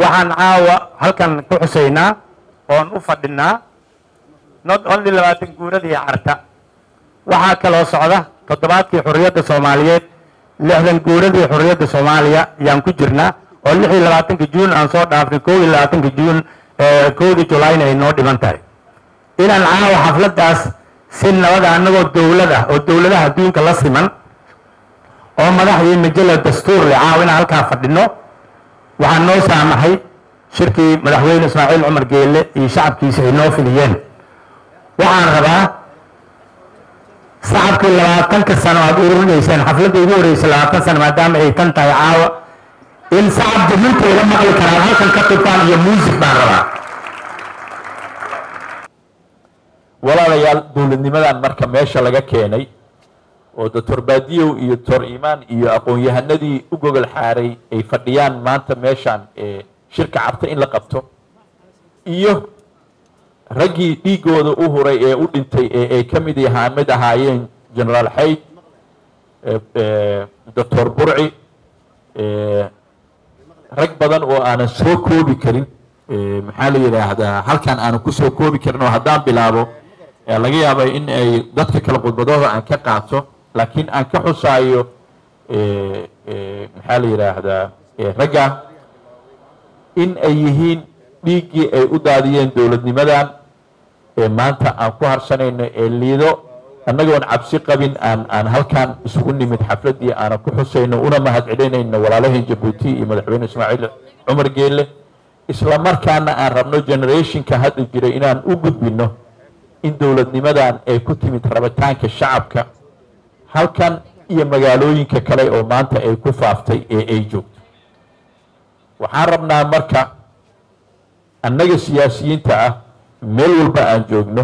waxaan caawa halkan ku xusaynaa oon u fadhinaa not only labaatan guuradii carta waxaa kaloo socda toddobaadkii xorriyadda soomaaliyeed lixdan guuradii xorriyadda soomaaliya yaan ku jirnaa oo lix iyo labaatanka juun aan soo dhaafnay kow iyo labaatanka juun kowdii julayna ay noo dhiman tahay inaan caawa xafladdaas si nabada annagoo dowlad ah oo dowladaha adduunka la siman oo madaxdii majala dastuur leh caawa inaan halkaa fadhino waxaa noo saamaxay shirkii madaxweyne ismaaciil cumar geelle iyo shacabkiisa ay noo filiyeen waxaan rabaa shacabkii labaatanka sano aad ururinayseen xafladda ugu horreysay labaatan sano maadaama ay tan tahay caawa in shacab duminteeda maqli karaan halkan ka tubtaan iyo muusig baan rabaa walaalayaal dowladnimadan marka meesha laga keenay oo doctor baadiyow iyo doctor imaan iyo aqoon-yahanadii u gogol xaaray ay fadhiyaan maanta meeshaan ee shirka cabta in la qabto iyo raggii dhiigooda u huray ee u dhintay ee ay ka mid yahaa mid ahaayeen generaal xayd doctor burci rag badan oo aanan soo koobi karin maxaa la yidhaahdaa halkan aanan kusoo koobi karin oo haddaan bilaabo laga yaaba in ay dadka kale khudbadooda aan ka qaato laakiin aan ka xusaayo maxaa la yidhaahdaa ragga in ay yihiin dhiiggii ay u daadiyeen dowladnimadan ee maanta aan ku harsanayno ee liido annagoon cabsi qabin aan aan halkan isugu nimid xafladdii aanan ku xusayno una mahad celinayno walaalaheen jabuuti iyo madaxweyne ismaaciil cumar geelle isla markaana aan rabno generationka hadda jiray inaan u gudbino in dowladnimadan ay ku timid rabitaanka shacabka halkan iyo magaalooyinka kale oo maanta ay ku faaftay ee ay joogto waxaan rabnaa marka annaga siyaasiyiinta ah meel walba aan joogno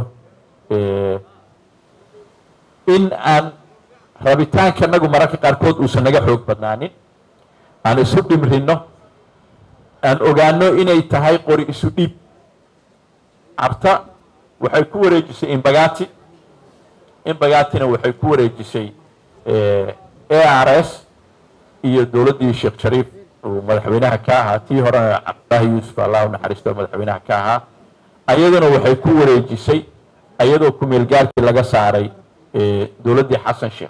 in aan rabitaankanagu mararka qaarkood uusan naga xoog badnaanin aan isu dhimrino aan ogaano inay tahay qori isu dhiib cabta waxay ku wareejisay imbagati imbagatina waxay ku wareejisay a r s iyo dowladdii sheekh shariif uu madaxweynaha ka ahaa tii horena cabdillaahi yuusuf allahu naxariisto madaxweynaha ka ahaa ayaduna waxay ku wareejisay ayadoo kumeelgaarkii laga saaray dowladdii xasan sheekh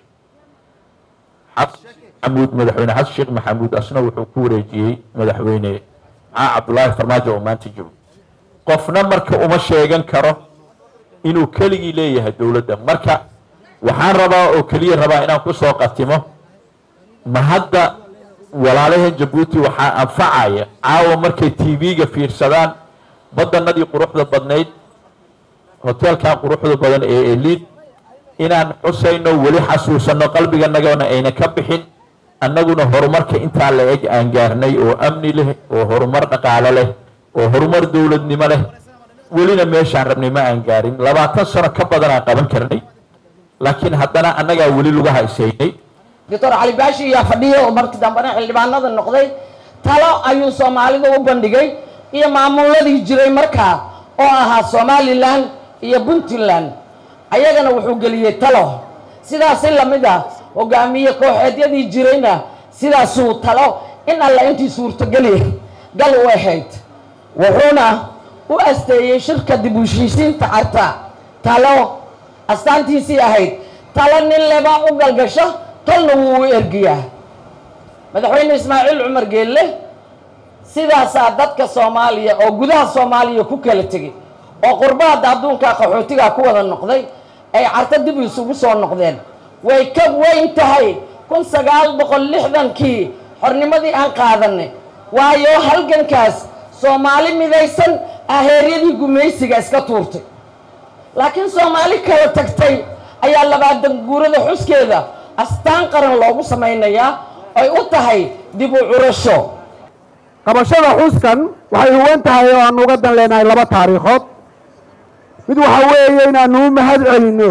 maxamuud madaxweyne xasan sheekh maxamuud asna wuxuu ku wareejiyey madaxweyne maxaa cabdullaahi farmaajo oo maanta joogo qofna marka uma sheegan karo inuu keligii leeyahay dowladda marka waxaan rabaa oo keliya rabaa inaan ku soo qatimo ma hadda walaalaheen jabuuti waxaa anfacaya caawa markay t v-ga fiirsadaan badanadii quruxda badnayd hoteelkan quruxda badan ee eliid inaan xusayno weli xasuusanno qalbiganagana ayna ka bixin annaguna horumarka intaa la eg aan gaarnay oo amni leh oo horumar dhaqaalo leh oo horumar dowladnimo leh welina meeshaan rabnay ma aan gaarin labaatan sano ka badan aan qaban karnay laakiin haddana annagaa weli lagu haysaynay doctor cali baashi ayaa fadhiya oo markii dambena xildhibaanada noqday talo ayuu soomaalida u bandhigay iyo maamuladii jiray markaa oo ahaa somalilan iyo puntland ayagana wuxuu geliyey talo sidaasi lamid ah hogaamiye kooxeedyadii jirayna sidaasuu talo in alla intii suurtogeli gal u ahayd wuxuuna u asteeyey shirka dib u heshiisiinta carta talo astaantiisii ahayd talo nin leba u galgasho tolna wuu u ergiyaa madaxweyne ismaaciil cumar geelle sidaasaa dadka soomaaliya oo gudaha soomaaliya ku kala tegey oo qurbahadda adduunka qaxootiga ku wada noqday ay carto dib isugu soo noqdeen way ka weyn tahay kun sagaal boqol lixdankii xornimadii aan qaadanay waayo halgankaas soomaali midaysan aheeryadii gumaysiga iska tuurtay laakiin soomaali kala tagtay ayaa labaatan guurada xuskeeda astaan qaran loogu samaynayaa ay u tahay dib u curasho qabashada xuskan waxay huwan tahay oo aan uga dan leenahay laba taariikhood mid waxaa weeye inaanu u mahad celinno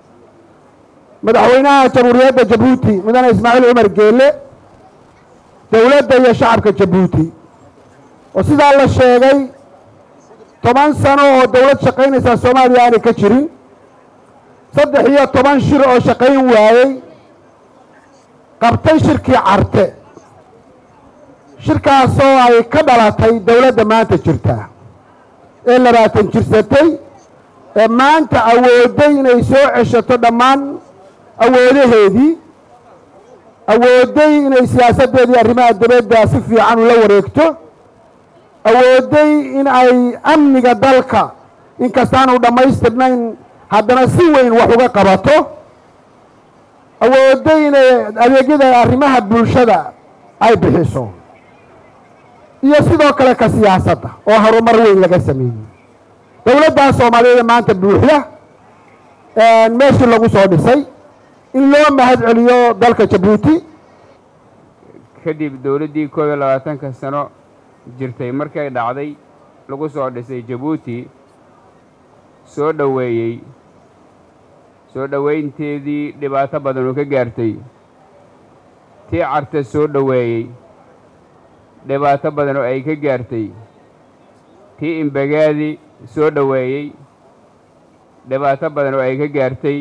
madaxweynaha jamhuuriyadda jabuuti mudane ismaaciil cumar geelle dowladda iyo shacabka jabuuti oo sidaa la sheegay toban sano oo dowlad shaqaynaysaa soomaaliya aanay ka jirin saddex iyo toban shir oo shaqayn waayey qabtay shirkii carte shirkaasoo ay ka dhalatay dowladda maanta jirta ee labaatan jirsatay ee maanta awooday inay soo ceshato dhammaan awoodaheedii awooday inay siyaasaddeedii arrimaha dibadda si fiican ula wareegto awooday in ay amniga dalka inkastaanu dhammaystirnayn haddana si weyn wax uga qabato awooday inay adeegyada arrimaha bulshada ay bixiso iyo sidoo kale ka siyaasadda oo horumar weyn laga sameeyey dowladdaa soomaaliyeed maanta buuxda meeshii lagu soo dhisay in loo mahad celiyo dalka jabuuti kadib dowladdii koob iyo labaatanka sano jirtay markay dhacday lagu soo dhisay jabuuti soo dhoweeyey soo dhoweynteedii dhibaato badan oo ka gaartay tii carta soo dhoweeyey dhibaato badan oo ay ka gaartay tii imbagaadi soo dhoweeyey dhibaato badan oo ay ka gaartay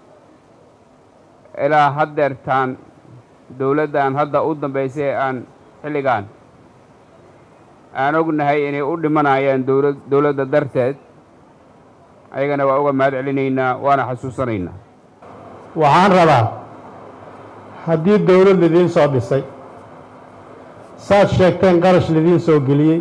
ilaa haddeertaan dowladdan hadda u dambaysay ee aan xilligaan aan ognahay inay u dhimanayaan dowla dowladda darteed ayagana waa uga mahad celinaynaa waana xasuusanaynaa waxaan rabaa haddii dowlad lidiin soo dhisay saad sheegteen qarash lidiin soo geliyey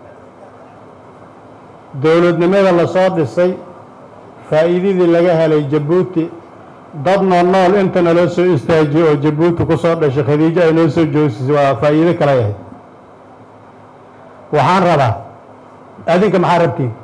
dowladnimada la soo dhisay faa'iidadii laga helay jabuuti dad nool nool inta naloo soo istaajiyey oo jabuuti ku soo dhashay khadiijo ay noo soo joosisay waa faa'iido kale yahay waxaan rabaa adinka maxaa rabtiin